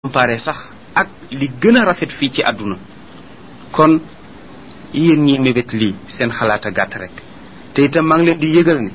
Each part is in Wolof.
comparé sax ak li gën a rafet fii ci àdduna kon yéen ñi mébét lii seen xalaat a gàtt rek te itam maa ngi leen di yëgal ni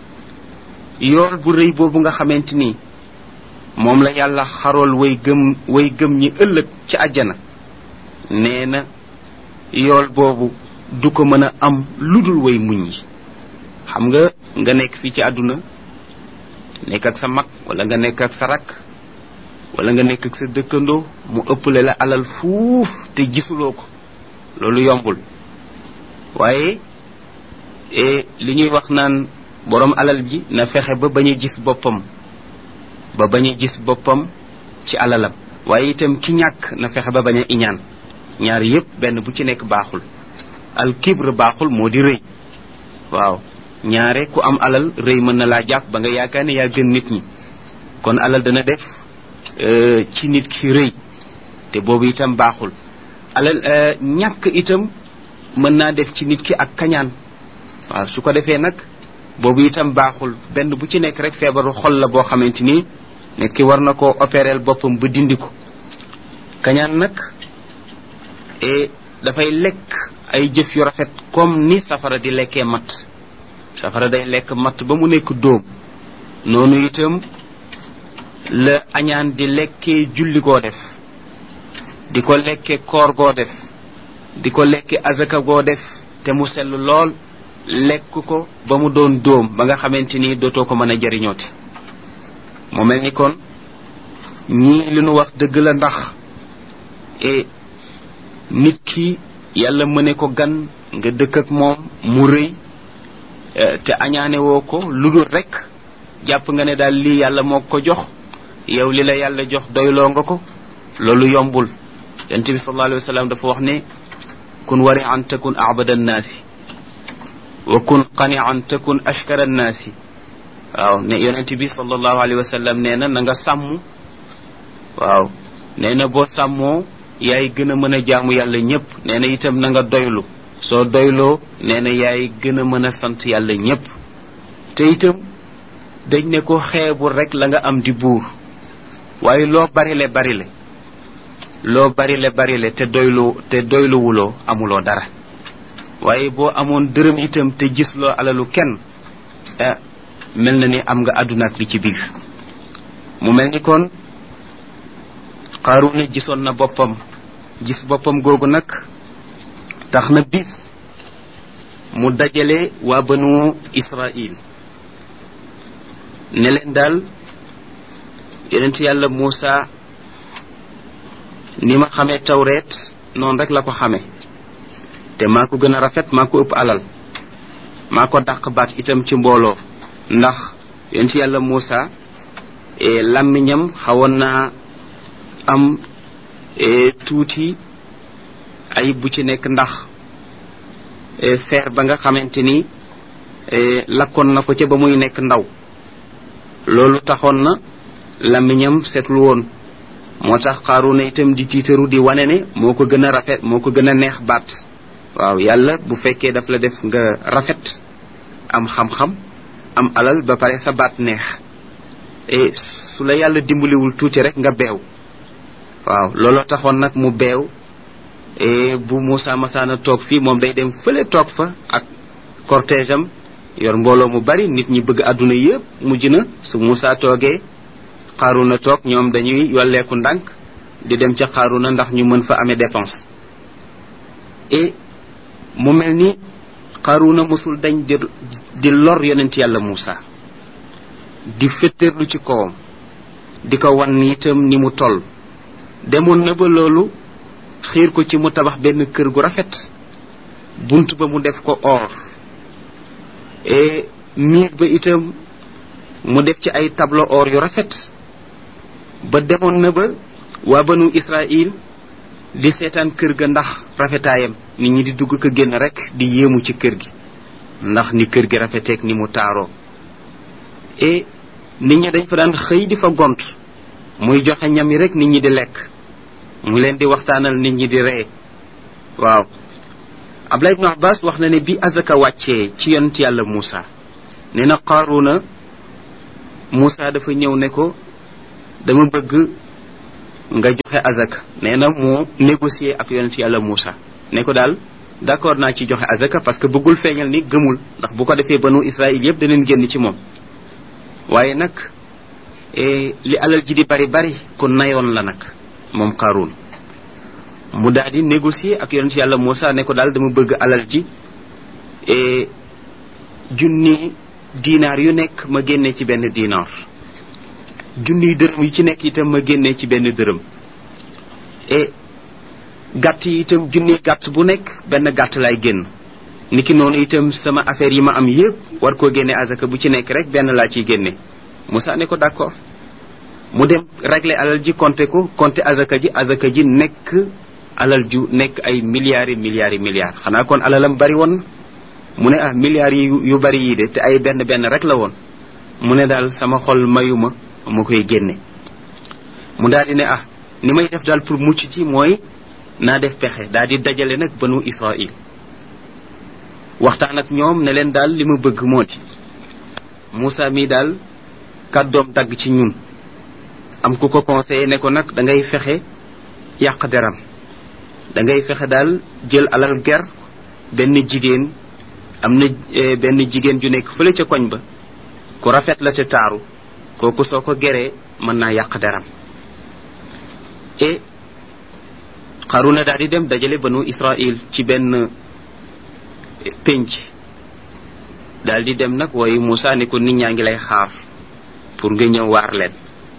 yool bu rëy boobu nga xamante ni moom la yàlla xarool way gëm way gëm ñi ëllëg ci àjjana nee na yool boobu du ko mën a am lu dul way muñ yi xam nga nga nekk fii ci àdduna nekk ak sa mag wala nga nekk ak sa rakk wala nga nekk ak sa dëkkandoo mu ëpple la alal fuuf te gisuloo ko loolu yombul waaye li ñuy wax naan boroom alal ji na fexe ba bañ a gis boppam ba bañ a gis boppam ci alalam waaye itam ki ñàkk na fexe ba bañ a iñaan ñaar yépp benn bu ci nekk baaxul al kibre baaxul moo di rëy waaw ñaare ku am alal rëy mën na laa jàpp ba nga yaakaar ne yaa gën nit ñi kon alal dana def ci nit ki rëy te boobu itam baaxul alal ñàkk itam mën naa def ci nit ki ak kañaan waaw su ko defee nag boobu itam baaxul benn bu ci nekk rek feebaru xol la boo xamante ni nit ki war na koo opérer boppam ba dindi ko kañaan nag e dafay lekk ay jëf yu rafet comme ni safara di lekkee matt safara day lekk matt ba mu nekk dóom noonu itam la añaan di lekkee julli goo def di ko lekke koor goo def di ko lekke azaka goo def te mu sell lool lekk ko ba mu doon dóom ba nga xamante ni dootoo ko mën a jariñooti mu mel ni kon ñii li nu wax dëgg la ndax e nit ki yàlla mëne ko gan nga dëkk ak moom mu rëy te añaane woo ko lu dul rek jàpp nga ne daal lii yàlla moo ko jox yow li la yàlla jox doyloo nga ko loolu yombul yonent bi sallallahu alayhi wa sallam dafa wax ne kun wari an takun abada annaasi wa kun qani an takun ashkara annaasi waaw ne yonent bi sallallahu alayhi wa sallam nee na na nga sàmm waaw nee na boo sàmmoo yaay gën a mën a jaamu yàlla ñépp nee na itam na nga doylu soo doyloo nee na yaay gën a mën a sant yàlla ñépp te itam dañ ne ko xeebul rek la nga am di buur waaye loo barile barile loo barile barile te doylu te doyluwuloo amuloo dara waaye boo amoon dërëm itam te gisloo alalu kenn ah mel na ni am nga àdduna ak li ci biir mu mel ni kon Qaaruuna gisoon na boppam gis boppam googu nag tax na bis mu dajale waa banu Israil ne leen daal yonent yàlla Muusa ni ma xamee tawreet noonu rek la ko xamee te maa ko gën a rafet maa ko ëpp alal maa ko dàq baat itam ci mbooloo ndax yonent yàlla Muusa làmmiñam xawoon naa am tuuti ayib bu ci nekk ndax feer ba nga xamante ni lakkoon na ko ca ba muy nekk ndaw loolu taxoon na làmmiñam seetlu woon moo tax Qaaruuna itam di tiitaru di wane ne moo ko gën a rafet moo ko gën a neex baat waaw yàlla bu fekkee daf la def nga rafet am xam-xam am alal ba pare sa baat neex e su la yàlla dimbaliwul tuuti rek nga beew waaw looloo taxoon nag mu beew e bu Moussa Massaana toog fii moom day dem fële toog fa ak cortège am yor mbooloo mu bari nit ñi bëgg àdduna yépp mujj na su Moussa toogee Qaaruuna toog ñoom dañuy yolleeku ndànk di dem ca Qaaruuna ndax ñu mën fa amee dépense et mu mel ni Qaaruuna mosul dañ di di lor yonent yàlla Moussa di fetteerlu ci kawam di ko wan itam ni mu toll demoon na ba loolu xiir ko ci mu tabax benn kër gu rafet bunt ba mu def ko or et miir ba itam mu def ci ay tableau or yu rafet ba demoon na ba waa banu Israil di seetaan kër ga ndax rafetaayam nit ñi di dugg ko génn rek di yéemu ci kër gi ndax ni kër gi rafeteek ni mu taaroo et nit ñi dañ fa daan xëy di fa gont muy joxe ñam yi rek nit ñi di lekk mu leen di waxtaanal nit ñi di ree waaw Abdullah ibnu Abbas wax na ne bi azaka wàccee ci yonent yàlla Muusa nee na Qaaruuna Muusa dafa ñëw ne ko dama bëgg nga joxe azaka nee na mu négocier ak yonent yàlla Moussa ne ko daal d'accord naa ci joxe azaka parce que bëggul feeñal ni gëmul ndax bu ko defee banu Israël yépp daneen génn ci moom waaye nag li alal ji di bari bari ku nayoon la nag moom Qaaruun mu daal di négocier ak yonent yàlla Moussa ne ko daal dama bëgg alal ji junni dinaar yu nekk ma génne ci benn dinaar junniy dërëm yu ci nekk itam ma génne ci benn dërëm et gàtt yi itam junniy gàtt bu nekk benn gàtt lay génn niki noonu itam sama affaire yi ma am yépp war koo génne azaka bu ci nekk rek benn laa ciy génne Moussa ne ko d'accord mu dem régler alal ji compter ko compter azaka ji azaka ji nekk alal ju nekk ay milliards yi milliards yi milliards xanaa kon alalam bari woon mu ne ah milliards yi yu bari yii de te ay benn benn rek la woon mu ne daal sama xol mayuma ma koy génne mu daal di ne ah ni may def daal pour mucc ci mooy naa def pexe daal di dajale nag banu Israël waxtaan ak ñoom ne leen daal li ma bëgg moo di Moussa mii daal kàddoom dagg ci ñun am ku ko conseillé ne ko nag da ngay fexe yàq deram da ngay fexe daal jël alal ger benn jigéen am na benn jigéen ju nekk fële ca koñ ba ku rafet la te taaru kooku soo ko geree mën naa yàq deram et xaruna daal di dem dajale banu Israël ci benn pénc daal di dem nag waaye Moussa ne ko nit ñaa ngi lay xaar pour nga ñëw waar leen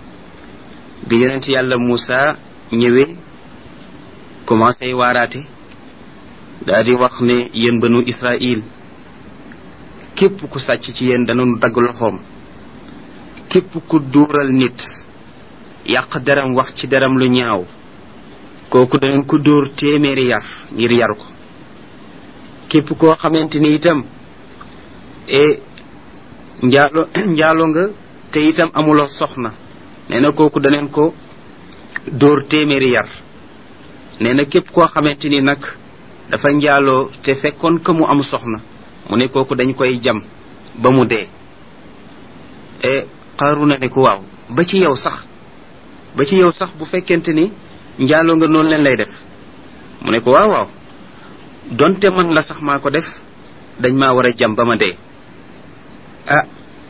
bi yonent yàlla Moussa ñëwee commencé waaraate daal di wax ne yéen banu Israël képp ku sàcc ci yéen danañu dagg loxoom képp ku duural nit yàq deram wax ci deram lu ñaaw kooku danañ ko dóor téeméeri yar ngir yar ko képp koo xamante ni itam e njaalo njaalo nga te itam amuloo soxna nee na kooku daneen ko dóor téeméeri yar nee na képp koo xamante ni nag dafa njaaloo te fekkoon que mu am soxna mu ne kooku dañ koy jam ba mu dee e Qaruna ne ko waaw ba ci yow sax ba ci yow sax bu fekkente ni njaaloo nga noonu leen lay def mu ne ko waaw waaw donte man la sax maa ko def dañ maa war a jam ba ma dee ah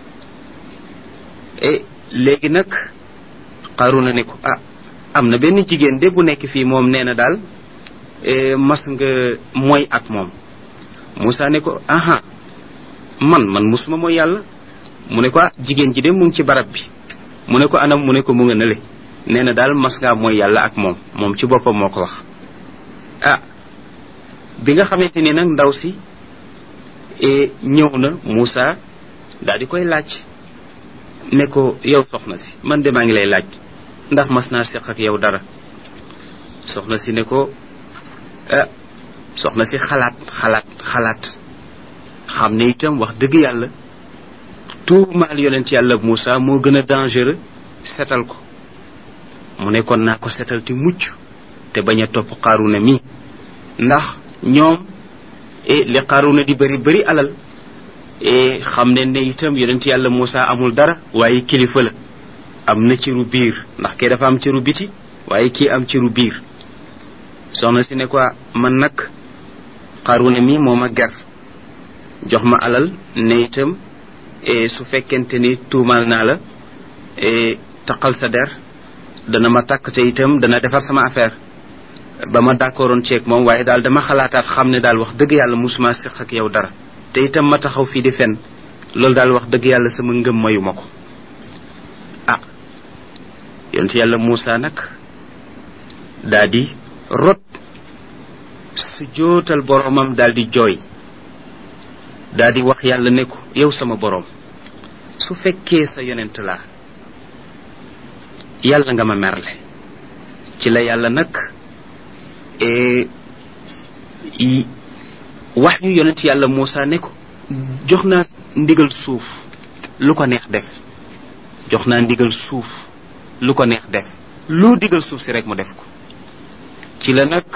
e léegi nag Qaruna ne ko ah am na benn jigéen de bu nekk fii moom nee na daal mas nga mooy ak moom Moussa ne ko aha man man musuma mooy yàlla mu ne ko ah jigéen ji de mu ngi ci barab bi mu ne ko anam mu ne ko mu nga nële nee na daal mas ngaa mooy yàlla ak moom moom ci boppam moo ko wax ah bi nga xamante ni nag ndaw si ñëw na Moussa daal di koy laaj ne ko yow soxna si man de maa ngi lay laaj ndax mas naa seq ak yow dara soxna si ne ko ah soxna si xalaat xalaat xalaat xam ne itam wax dëgg yàlla tuumaal yonent yàlla Moussa moo gën a dangereux setal ko mu ne kon naa ko setal te mucc te bañ a topp Qaruna mi ndax ñoom e li Qaruna di bëri bëri alal e xam ne ne itam yonent yàlla Moussa amul dara waaye kilifa la am na ciru biir ndax kii dafa am ciru biti waaye kii am ciru biir soxna si ne ko man nag Qaruna mi moo ma ger jox ma alal ne itam su fekkente ni tuumaal naa la taqal sa der dana ma takk te itam dana defar sama affaire ba ma d'accordoon ceeg moom waaye daal dama xalaataat xam ne daal wax dëgg yàlla musuma siq ak yow dara te itam ma taxaw fii di fen loolu daal wax dëgg yàlla sama ngëm mayu ma ko ah yonent yàlla Moussa nag daa di rot su jootal boromam daal di jooy daa di wax yàlla ne ko yow sama borom su fekkee sa yonent laa yàlla nga ma merle ci la yàlla nag wax ñu yonent yàlla Moussa ne ko jox naa ndigal suuf lu ko neex def jox naa ndigal suuf lu ko neex def lu digal suuf si rek mu def ko ci la nag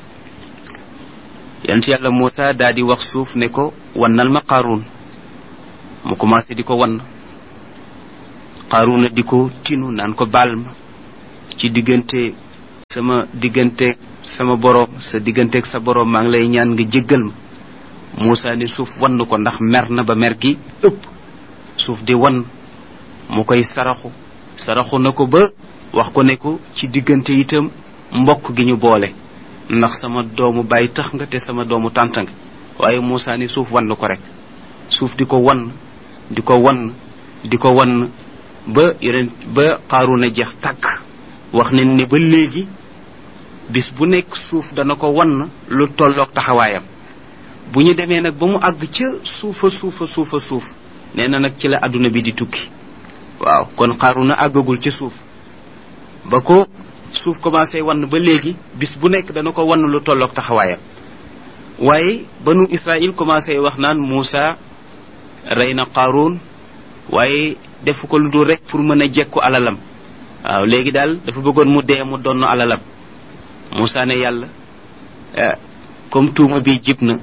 yonent yàlla Moussa daa di wax suuf ne ko wannal ma Qaaruun mu commencé di ko wann Qaaruuna di ko tinu naan ko baal ma ci diggante sama diggante sama boroom sa digganteeg sa boroom maa ngi lay ñaan nga jéggal ma Muusa ni suuf wann ko ndax mer na ba mer gi ëpp suuf di wan mu koy saraxu saraxu na ko ba wax ko ne ko ci diggante itam mbokk gi ñu boole ndax sama doomu bàyyi tax nga te sama doomu tànt nga waaye Muusa ni suuf wann ko rek suuf di ko wan di ko wan di ko wan ba yeneen ba xaaru na jeex tàkk wax nañ ne ba léegi bis bu nekk suuf dana ko wan lu tolloog taxawaayam bu ñu demee nag ba mu àgg ca suufa suufa suufa suuf nee na nag ci la àdduna bi di tukki waaw kon xaaru na àggagul ca suuf ba ko suuf commencé wan ba léegi bis bu nekk dana ko wan lu tolloog taxawaayam waaye banu Israël commencé wax naan Muusa rey na Qaaruun waaye defu ko lu dul rek pour mën a jekku alalam waaw léegi daal dafa bëggoon mu dee mu donn alalam Muusa ne yàlla comme tuuma bi jib na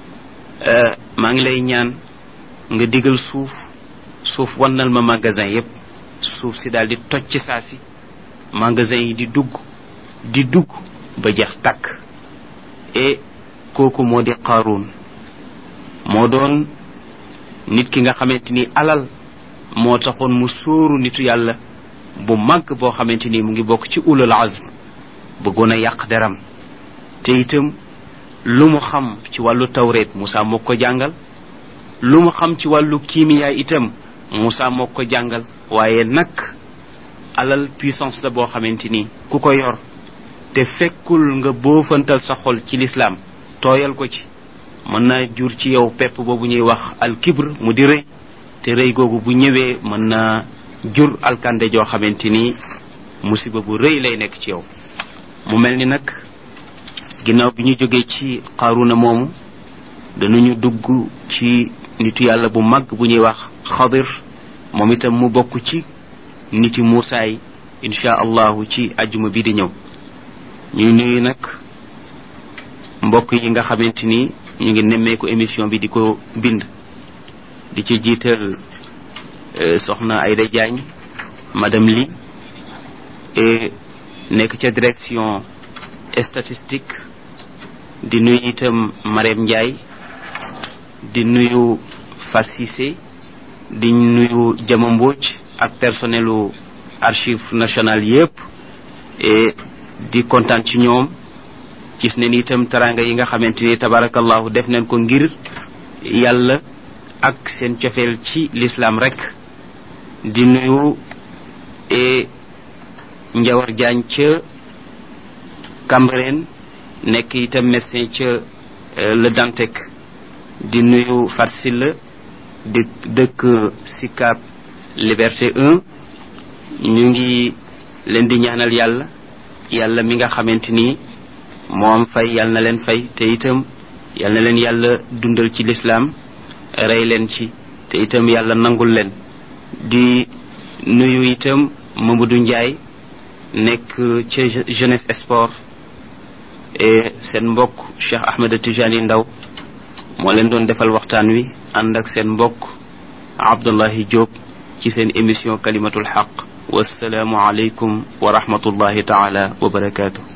maa ngi lay ñaan nga digal suuf suuf wannal ma magasin yépp suuf si daal di toj ci saa si magasin yi di dugg di dugg ba jeex tàkk et kooku moo di Qaaruun moo doon nit ki nga xamante ni alal moo taxoon mu sóoru nitu yàlla bu màgg boo xamante ni mu ngi bokk ci ulul azm bëggoon a yàq deram te itam lu mu xam ci wàllu tawreet Moussa moo ko jàngal lu mu xam ci wàllu kiimiyaa itam Moussa moo ko jàngal waaye nag alal puissance la boo xamante ni ku ko yor te fekkul nga boofantal sa xol ci lislaam tooyal ko ci mën naa jur ci yow pepp boobu ñuy wax alkibr mu di rëy te rëy googu bu ñëwee mën naa jur alkande joo xamante ni musiba bu rëy lay nekk ci yow mu mel ni nag ginnaaw bi ñu jógee ci xaaruna moomu danañu dugg ci nitu yàlla bu mag bu ñuy wax xadir moom itam mu bokk ci niti muusaay insha allahu ci ajjuma bi di ñëw ñuy nuyu nag mbokk yi nga xamante ni ñu ngi nemmeeku émission bi di ko bind di ci jiital soxna Ayda Diagne madame Li et nekk ca direction statistique di nuyu itam Marème Ndiaye di nuyu Fat Cissé di nuyu Jama Mbodj ak personnelu archive nationale yépp et di kontaan ci ñoom gis ne ni itam taranga yi nga xamante ni tabarakallahu def nañ ko ngir yàlla ak seen cofeel ci l'islam rek di nuyu e njawar jaañ ca Cambérène nekk itam médecin ca le Dantec di nuyu Farsilla di dëkk Sicap Liberté 1 ñu ngi leen di ñaanal yàlla yàlla mi nga xamante ni moom fay yàlla na leen fay te itam yàlla na leen yàlla dundal ci lislaam rey leen ci te itam yàlla nangul leen di nuyu itam Mamadou Ndiaye nekk ca jeunesse sport et seen mbokk Cheikh Ahmed Tijani Ndaw moo leen doon defal waxtaan wi ànd ak seen mbokk Abdullahi Diop ci seen émission kalimatul xaq wasalaamu aleykum wa rahmatullahi taala wa barakaatu